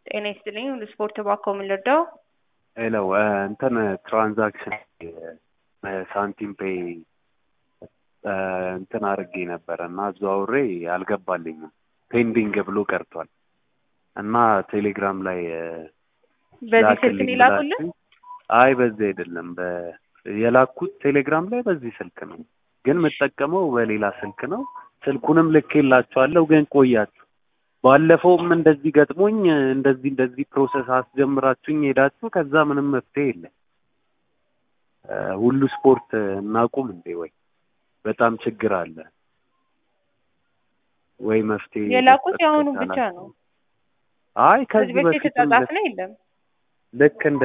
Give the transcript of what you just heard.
ጤና ይስጥልኝ ሁሉ ስፖርት ባኮ ምን ልርዳው? ሄሎ እንትን ትራንዛክሽን ሳንቲም ፔይ እንትን አድርጌ ነበረ እና አዘዋውሬ አልገባልኝም ፔንዲንግ ብሎ ቀርቷል እና ቴሌግራም ላይ በዚህ ስልክ ላክልኝ ነው የላኩልን? ብላችሁኝ- አይ በዚህ አይደለም በ የላኩት ቴሌግራም ላይ በዚህ ስልክ ነው ግን የምጠቀመው በሌላ ስልክ ነው ስልኩንም ልኬላችኋለሁ ግን ቆያችሁ ባለፈውም እንደዚህ ገጥሞኝ እንደዚህ እንደዚህ ፕሮሰስ አስጀምራችሁኝ ሄዳችሁ ከዛ ምንም መፍትሄ የለም እ ሁሉ ስፖርት እናቁም እንዴ ወይ በጣም ችግር አለ ወይ መፍትሄ የላኩት መስጠት የአሁኑ ከቻላችሁ። ብቻ ነው። አይ ከዚህ ከዚህ በፊት በፊትም የተጻጻፍ ነው የለም። ልክ እንደ